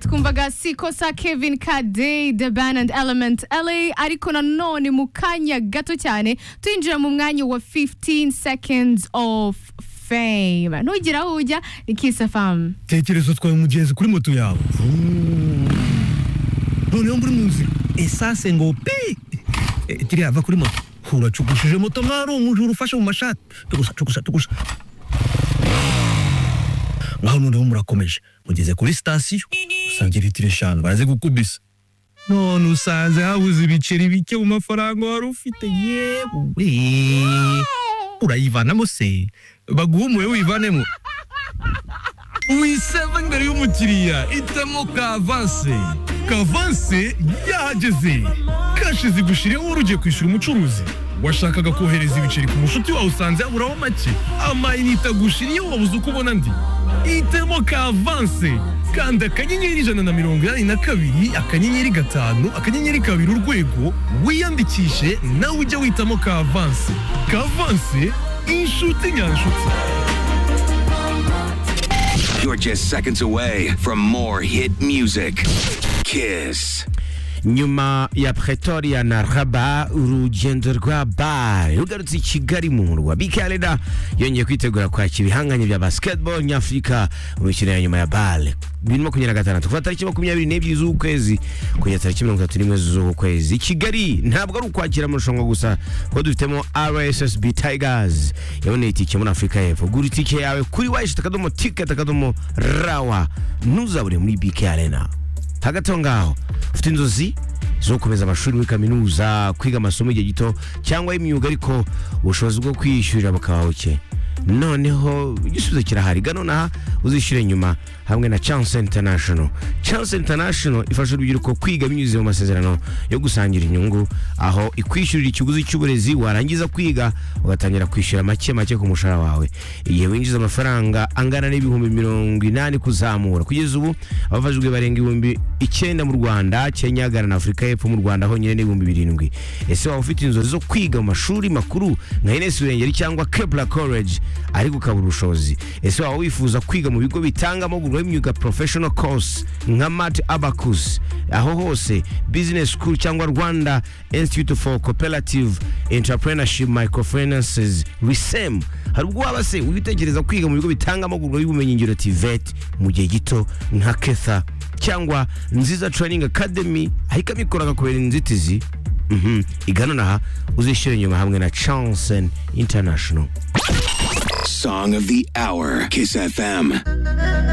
twumvaga sikosa kevin kadey the band and element la ariko nanone mu kanya gato cyane tuyinjira mu mwanya wa 15 seconds of fame ntugire aho ujya ni kiss fm tekereza utwaye umugenzi kuri moto yawe noneho muri mu nzira esase ngo pi Eh, tiriya va kuri moto uracugushije moto mwari umujura ufashe mu mashati tugusa tugusa tugusa mwaho noneho murakomeje mugeze kuri sitasiyo usanga litiro eshanu baraze gukubisa none usanze habuze ibiceri bike mu mafaranga wari ufite yewe urayivanamo se baguha umuwe wivanemo wiseva imbere y'umukiriya itamo kavanse kavanse yahageze kashi zigushireho wari ugiye kwishyura umucuruzi washakaga kohereza ibiceri ku mushuti wawe usanze yaburaho make amayinite agushiriye wabuze uko ubona ndi itemo kavanse kanda akanyenyeri ijana na mirongo inani na kabiri akanyenyeri gatanu akanyenyeri kabiri urwego wiyandikishe nawe ujye witamo kavanse kavanse inshuti nyanshuti You're just seconds away from more hit music. Kiss. nyuma ya pretoria na raba urugendo rwa bare rugarutse i kigali mu murwa bikareda yongeye kwitegura kwakira ibihanganye bya basketball nyafurika imikino ya nyuma ya bare bibiri makumyabiri na gatandatu kuva tariki makumyabiri n'ebyiri z'ukwezi kugeza tariki mirongo itatu n'imwe z'ukwezi I kigali ntabwo ari ukwakira amarushanwa gusa kuko dufitemo rssb tigers yaboneye itike muri afurika y'epfo gura itike yawe kuri wayishita akadomo tiketi akadomo rawa ntuzabure muri bk arena hagati aho ngaho ufite inzozi zo gukomeza amashuri muri kaminuza kwiga amasomo igihe gito cyangwa imyuga ariko ubushobozi bwo kwiyishyurira bukaba buke noneho igisubizo kirahari gano naha uzishyure nyuma hamwe na chance international chance international ifasha urubyiruko kwiga binyuze mu masezerano yo gusangira inyungu aho ikwishyurira ikiguzi cy'uburezi warangiza kwiga ugatangira kwishyura make make ku mushahara wawe igihe winjiza amafaranga angana n'ibihumbi mirongo inani kuzamura kugeza ubu abafashijwe barenga ibihumbi icyenda mu rwanda kenya ghana na afurika y'epfo mu rwanda honyine n'ibihumbi birindwi ese waba ufite inzozi zo kwiga mu mashuri makuru nka ines urengeri cyangwa kebla college ariko ukabura ubushobozi ese waba wifuza kwiga mu bigo bitanga amahugurwa y'imyuga professional course nka mat abacus aho hose business school cyangwa rwanda institute for cooperative entrepreneurship microfinances risem hari ubwo waba se witekereza kwiga mu bigo bitanga amahugurwa y'ubumenyingiro tivet mu gihe gito nka ketha cyangwa nziza training academy aho ikamikora kubera inzitizi Mhm. igana naha uzishyura inyuma hamwe na chansen international Song of the hour. Kiss FM.